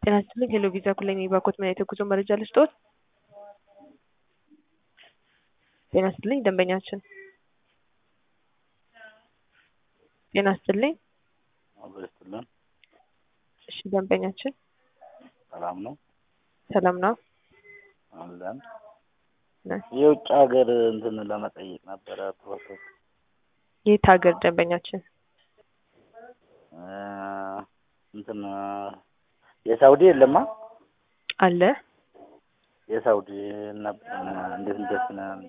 ጤና ይስጥልኝ ሄሎ ቪዛ ኩለኝ ባኮት ምን አይነት የጉዞ መረጃ ልስጥዎት? ጤና ይስጥልኝ ደንበኛችን ጤና ይስጥልኝ አብሮ ይስጥልን። እሺ ደንበኛችን ሰላም ነው ሰላም ነው አለን። ነ የውጭ ሀገር እንትን ለመጠየቅ ነበረ ፕሮሰስ የት ሀገር ደንበኛችን እ እንትን የሳውዲ የለማ አለ የሳውዲ ነበር እንዴት እንደት